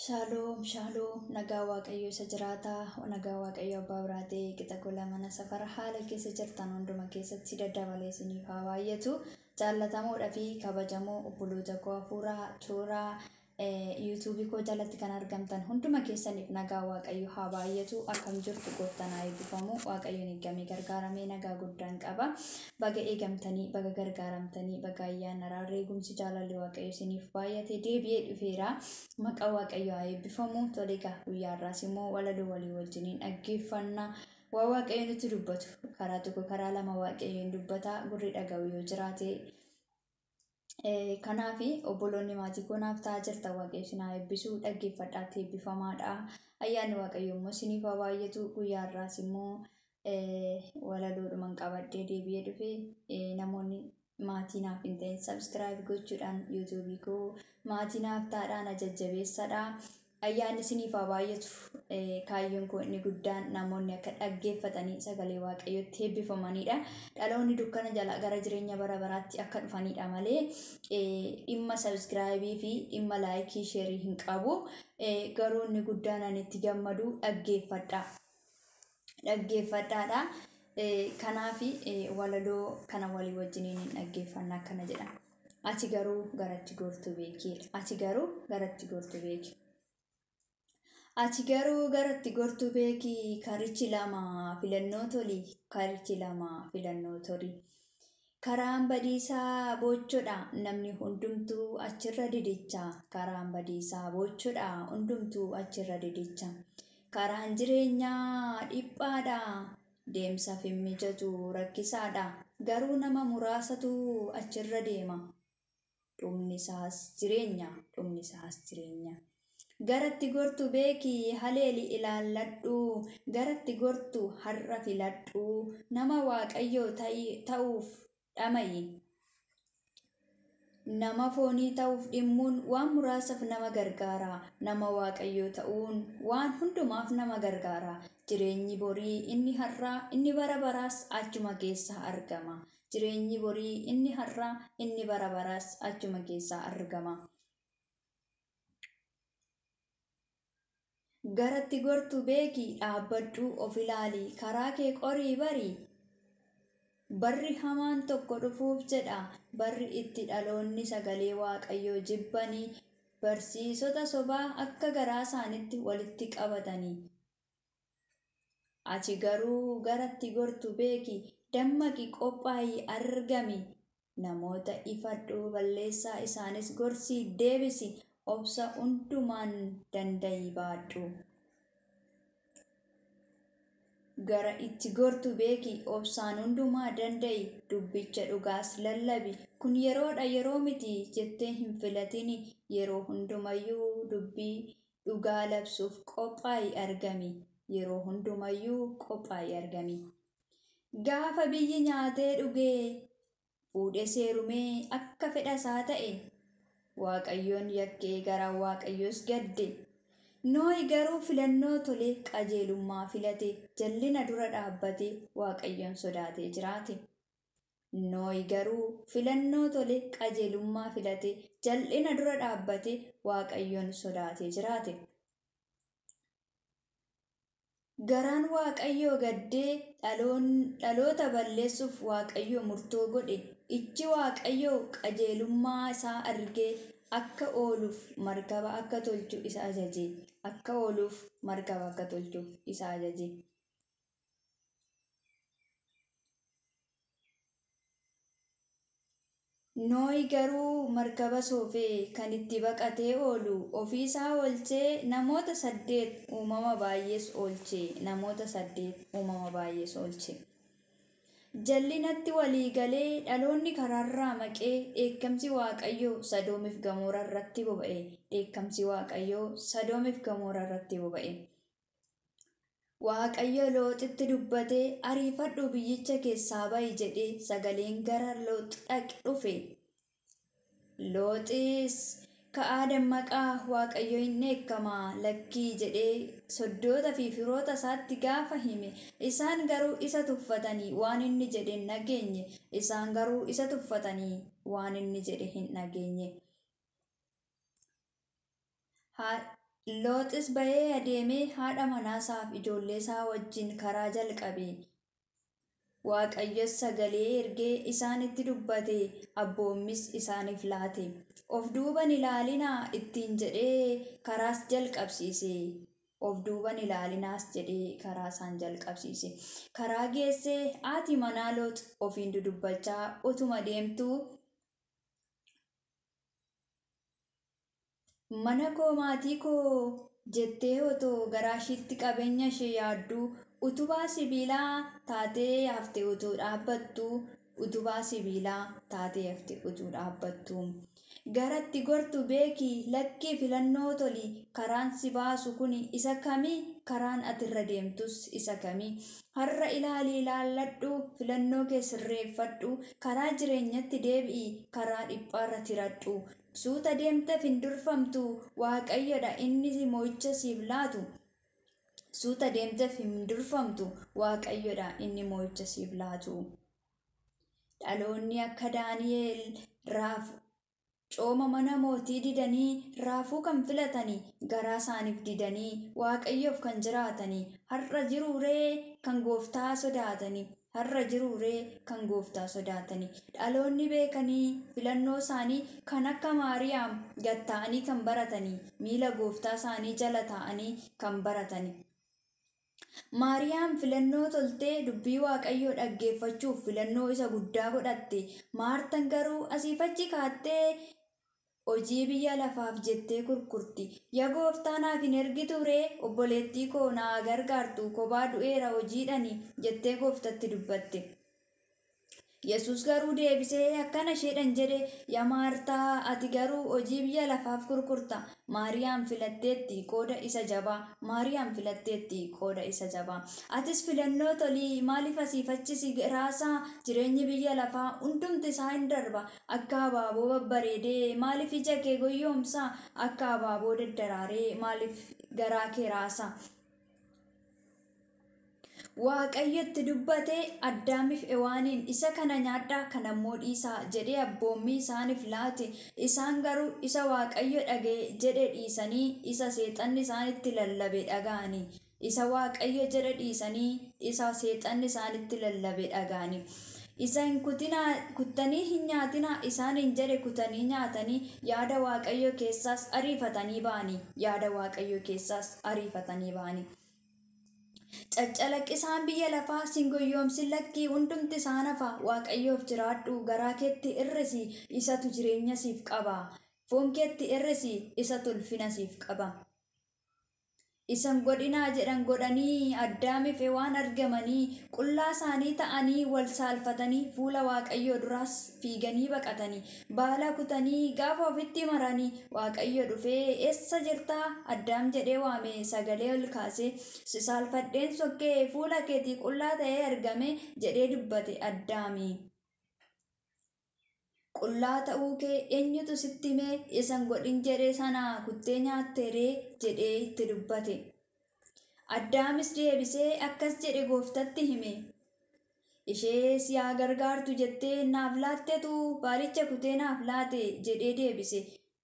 Shaaloom shaaloom nagaa waaqayyo isa jiraataa nagaa waaqayyo abbaa biraatee qixa gola mana safara haala keessa jirtan hunduma keessatti daddabalee isiniif haa baay'atu jaallatamoodhaa fi kabajamoo obboloota koo hafuuraa tooraa yuutuubii koo jalatti kan argamtan hunduma keessaniif nagaa waaqayyo haa baay'atu akkam jirtu gooftaan haa eebbifamu waaqayyoon eegamee gargaaramee nagaa guddaan qaba baga eegamtanii baga gargaaramtanii baga ayyaana raarree gumsi jaalalli waaqayyo isiniif baay'ate deebi'ee dhufeera maqaa waaqayyo haa eebbifamu toleegaa guyyaarraas immoo walaloo walii wajjiniin dhaggeeffannaa waa waaqayyo nutti dubbatu karaa tokko karaa lama waaqayyoon dubbata gurri dhaga'u yoo jiraate kanaaf obboloonni maatii koonaaf ta'aa jirta waaqayyo isin haa eebbisuu dhaggeeffadhaatti eebbifamaadha ayyaanni waaqayyo immoo isiniif haa baay'atu guyyaarraas immoo walaloodhuman qabadhee deebi'ee dhufe namoonni maatii naaf hin ta'in sabskiraayib gochuudhaan yuutuubii koo maatii naaf ta'aadhaan jajjabeessadha ayyaanni isiniif haa baay'atu kaayyoon koo inni guddaan namoonni akka dhaggeeffatanii sagalee waaqayyootti eebbifamanidha dhaloonni dukkana jala gara jireenya bara baraatti akka dhufanidha malee dhimma sabskiraayibii fi dhimma laayikii sheerii hin qabu garuu inni guddaan ani itti gammadu dhaggeeffadha dhaggeeffadhaadha kanaaf walaloo kana walii wajjiniin hin dhaggeeffanna akkana jedha ati garuu garatti gortu beekii ati garuu garatti gortu beeki ati garuu garatti gortu beekii karichi lama filannoo tolii karichi lama filannoo tolii karaan badiisaa bochodha namni hundumtuu achirra didicha karaan badiisaa bochodha hundumtuu achirra didicha karaan jireenyaa dhiphaadha deemsaaf hin mijatu rakkisaadha garuu nama muraasatu achirra deema dhumni isaas jireenya dhumni isaas jireenya garatti gortu beekii haleeli ilaalladhu garatti gortu har'a filadhu nama waaqayyoo ta'uuf dhamayi nama foonii ta'uuf dhimmuun waan muraasaaf nama gargaara nama waaqayyoo ta'uun waan hundumaaf nama gargaara jireenyi borii inni har'aa inni bara baraas achuma keessa argama jireenyi borii inni har'aa inni bara baraas achuma keessa argama garatti gortu beekii dhaabbadhu of ilaali karaa kee qorii barii barri hamaan tokko dhufuuf jedha barri itti dhaloonni sagalee waaqayyoo jibbanii barsiisota sobaa akka garaa isaanitti walitti qabatanii ati garuu garatti gortu beeki dammaqi qophaa'ii argami namoota ifadhu balleessaa isaanis gorsii deebisi obsa hundumaan dandayi baadhu gara itti gortu beeki obsaan hundumaa dandayi dubbicha dhugaas lallabi kun yeroodha yeroo miti jettee hin filatin yeroo hundumayyuu dubbii dhugaa labsuuf qophaa'i argami yeroo hundumayyuu qophaa'i argami gaafa biyyi nyaatee dhugee fuudhee seerumee akka fedhasaa ta'e waaqayyoon yakkee gara waaqayyoos gadde nooyi garuu filannoo tolee qajeelummaa filate jallina dura dhaabbate waaqayyoon sodaatee jiraate nooyi garuu filannoo tolee qajeelummaa filate jallina dura dhaabbate waaqayyoon sodaatee jiraate garaan waaqayyoo gaddee dhaloota balleessuuf waaqayyoo murtoo godhe ijji waaqayyoo qajeelummaa isaa argee akka ooluuf markaba akka tolchu isa ajaje akka ooluuf markaba akka tolchuuf isa ajaje nooyi garuu markaba soofee kan itti baqatee oolu ofiisaa oolchee namoota saddeet uumama baay'ees oolche namoota saddeet uumama baay'ees oolche jallinatti walii galee dhaloonni karaarraa maqee dheekkamsi waaqayyoo sadoomiif gamoora irratti boba'e dheekkamsi waaqayyoo sadoomiif gamoora irratti boba'e waaqayyo looxitti dubbatee ariifadhu biyyicha keessaa ba'i jedhee sagaleen gara loox dhaqe dhufe looxis ka'aa dammaqaa waaqayyo hin dheekkamaa lakkii jedhee soddoota fi firoota isaatti gaafa hime isaan garuu isa tuffatanii waan inni jedhe hin dhageenye isaan garuu isa tuffatanii waan inni jedhe hin dhageenye Looxis ba'ee adeemee haadha manaasaaf ijoollee isaa wajjin karaa jalqabe. Waaqayyos sagalee ergee isaanitti dubbate abboommis isaaniif laate. Of duuban ilaalinaa ittiin jedhee karaas jalqabsiise. Of duuban ilaalinaas jedhee karaa isaan jalqabsiise. Karaa geessee haati manaa loox ofiin dudubbachaa utuma deemtuu mana koo maatii koo jettee otoo garaashiitti qabeenya ishee yaadduu utubaa sibiilaa taatee hafte utuu dhaabbattu utubaa sibiilaa taatee hafte utuu dhaabbattu. Garatti gortu beekii lakkii filannoo toli karaan si baasu kun isa kamii karaan atirra deemtus isa kamii har'a ilaalii ilaalladhu filannoo kee sirreeffadhu karaa jireenyatti deebi'i karaa dhiphaarra tiradhu suuta deemteef hin durfamtu waaqayyodha inni moo'icha siif laatu. Suuta deemteef hin durfamtu waaqayyodha inni moo'icha siif laatu. Dhaloonni akka Daani'eel raaf cooma mana mootii didanii raafuu kan filatanii garaa isaaniif didanii waaqayyoof kan jiraatanii har'a jiruuree kan gooftaa sodaatanii har'a jiruuree kan gooftaa sodaatanii dhaloonni beekanii filannoo isaanii kan akka maariyaam gatta'anii kan baratanii miila gooftaa isaanii jala taa'anii kan baratanii. Maariyaam filannoo toltee dubbii waaqayyoo dhaggeeffachuuf filannoo isa guddaa godhatte maartan garuu asiif achi kaattee hojii biyya lafaaf jettee kurkurti yaa gooftaa naaf hin ergitu ree obboleettii koo naa gargaartu kophaa du'eera hojiidhani jettee gooftatti dubbatte. Yesus garuu deebisee akkana isheedhan jedhe yaa maartaa ati garuu hojii biyya lafaaf kurkurta maariyaam filatteetti qooda isa jabaa maariyaam filatteetti qooda isa jabaa atis filannoo tolii maaliif asiif achisi raasaa jireenyi biyya lafaa hundumti isaa hin darba akka abaaboo babbareedee maaliif ija kee goyyoomsaa akka abaaboo daddaraaree maaliif garaa kee raasaa. Waaqayyotti dubbatee addaamiif ewaaniin isa kana nyaadhaa kana immoo dhiisaa jedhee abboommii isaaniif laate isaan garuu isa waaqayyo dhagee jedhe dhiisanii isa seexanni isaanitti lallabe dhaga'anii isa waaqayyo jedhe dhiisanii isa seexanni isaanitti lallabe dhaga'anii. isa hin kutinaa kuttanii hin nyaatinaa isaan hin jedhe kutanii nyaatanii yaada waaqayyo keessaas ariifatanii ba'anii yaada waaqayyo keessaas ariifatanii ba'anii. Caccalaqqisaan biyya lafaa sin goyyoomsin lakkii hundumti isaan hafa waaqayyoof jiraadhu garaa keetti irrisi isatu jireenya siif qaba foon keetti irrisi isatu ulfina siif qaba. Isan godhinaa jedhan godhanii addaamiif waan argamanii qullaa isaanii ta'anii wal saalfatanii fuula waaqayyoo duraas fiiganii baqatanii baala kutanii gaafa ofitti maranii waaqayyo dhufee eessa jirtaa addaam jedhee waame sagalee ol kaasee si saalfadheen sokkee fuula keetii qullaa ta'ee argame jedhee dubbate addaami. Qullaa ta'uu kee eenyutu sitti himee isan godhin jedhee sanaa kuttee nyaatteeree jedhee itti dubbate. Addaamis deebisee akkas jedhe gooftatti hime. Ishee si haa gargaartu jettee naaf laattetu baalicha kutee naaf laate jedhee deebise.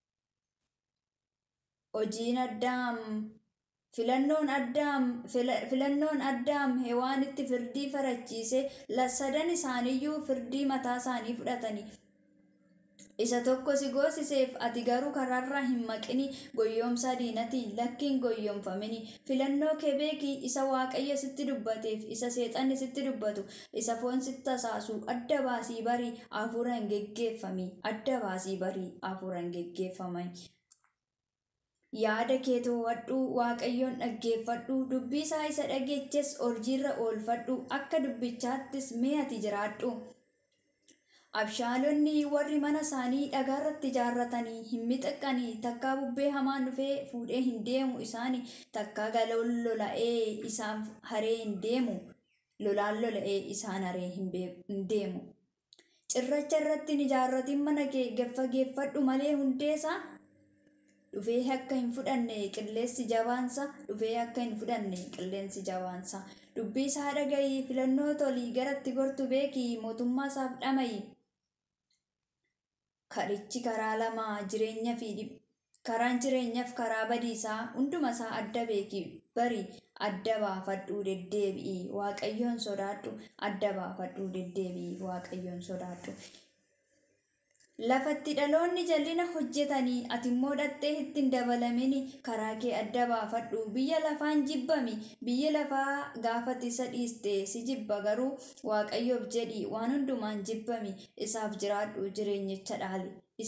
Hojiin addaam filannoon addaam filannoon addaam hewaanitti firdii farachiise sadan isaaniiyyuu firdii mataa isaanii fudhatanii isa tokko si goosiseef ati garuu karaarraa hin maqini goyyoomsa diinatiin lakkiin goyyoomfamini filannoo kee beekii isa waaqayyo sitti dubbateef isa seexanni sitti dubbatu isa foon sitti tasaasu adda baasii barii hafuura hin geggeeffami adda baasii barii hafuura hin geggeeffami. Yaada kee to'adhu waaqayyoon dhaggeeffadhu dubbii isaa isa dhageeches hojiirra oolfadhu akka dubbichaattis mee ati jiraadhu. Abshaalonni warri mana isaanii dhagaarratti ijaarratanii hin mixaqqanii takkaa bubbee hamaan dhufee fuudhee hin deemu isaanii takkaa galoon lola'ee isaan haree hin deemu lolaan lola'ee isaan haree hin deemu. Cirracha irratti hin ijaarratin mana kee gaffageeffadhu malee hundeesaa dhufee akka hin fudhanne qilleensi jabaansa dhufee akka hin fudhanne qilleensi jabaansa dubbii isaa dhagayii filannoo tolii garatti gortu beekii mootummaa isaaf dhamayi. Karichi karaa lama jireenya fi karaan jireenyaaf karaa badiisaa hunduma isaa adda beeki bari adda baafadhuu deddeebi'i waaqayyoon sodaadhu adda baafadhuu deddeebi'i waaqayyoon sodaadhu. Lafatti dhaloonni jallina hojjetanii ati immoo dhattee ittiin dabalamin karaa kee adda baafadhu biyya lafaan jibbami biyya lafaa gaafati isa dhiiste si jibba garuu waaqayyoof jedhi waan hundumaan jibbami isaaf jiraadhu jireenyicha dhaali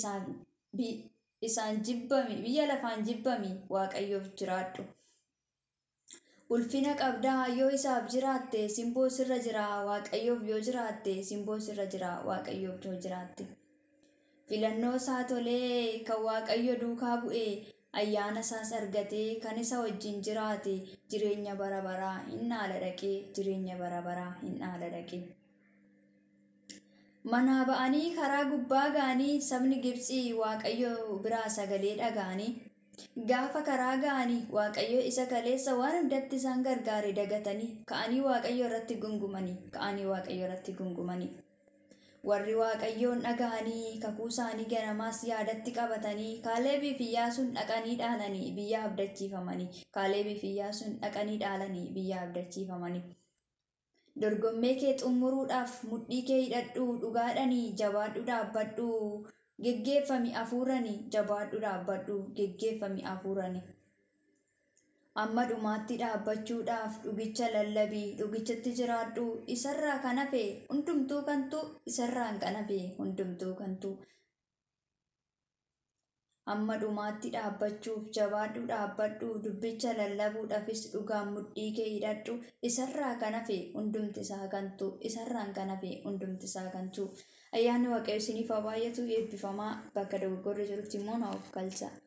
isaan jibbami biyya lafaan jibbami waaqayyoof jiraadhu. Ulfina qabdaa yoo isaaf jiraatte simboo sirra jira waaqayyoof yoo jiraatte simboo sirra jira waaqayyoof yoo jiraatte. filannoo isaa tolee kan waaqayyo duukaa bu'ee ayyaana isaas argatee kan isa wajjin jiraate jireenya bara baraa hin dhaala dhaqee jireenya bara baraa hin dhaala dhaqee. Manaa ba'anii karaa gubbaa ga'anii sabni Gibxii waaqayyo biraa sagalee dhaga'anii gaafa karaa ga'anii waaqayyo isa kaleessa waan hundatti isaan gargaare dagatanii ka'anii waaqayyo irratti gungumanii ka'anii waaqayyo irratti gungumanii. warri waaqayyoon dhaga'anii kakuu isaanii ganamaas yaadatti qabatanii kaaleebii fi iyyaasuun dhaqanii dhaalanii biyya abdachiifamanii kaaleebii fi iyyaasuun dhaqanii dhaalanii biyya abdachiifamanii. dorgommee kee xumuruudhaaf mudhii kee hidhadhuu dhugaadhanii jabaadhu dhaabbadhu geggeeffami afuuranii jabaadhu dhaabbadhu geggeeffami afuuranii. amma dhumaatti dhaabbachuudhaaf dhugicha lallabii dhugichatti jiraadhu isarraa kan hafe hundumtuu kantu isarraan kan hafe hundumtuu kantu amma dhumaatti dhaabbachuuf jabaadhu dhaabbadhu dubbicha lallabuudhaafis dhugaan mudhii kee hidhadhu isarraa kan hafe hundumti isaa kantu isarraan kan hafe hundumti isaa kantu ayyaanni waaqayyo isiniif haa baay'atu eebbifamaa bakka dogoggorri jirutti immoo na of galcha.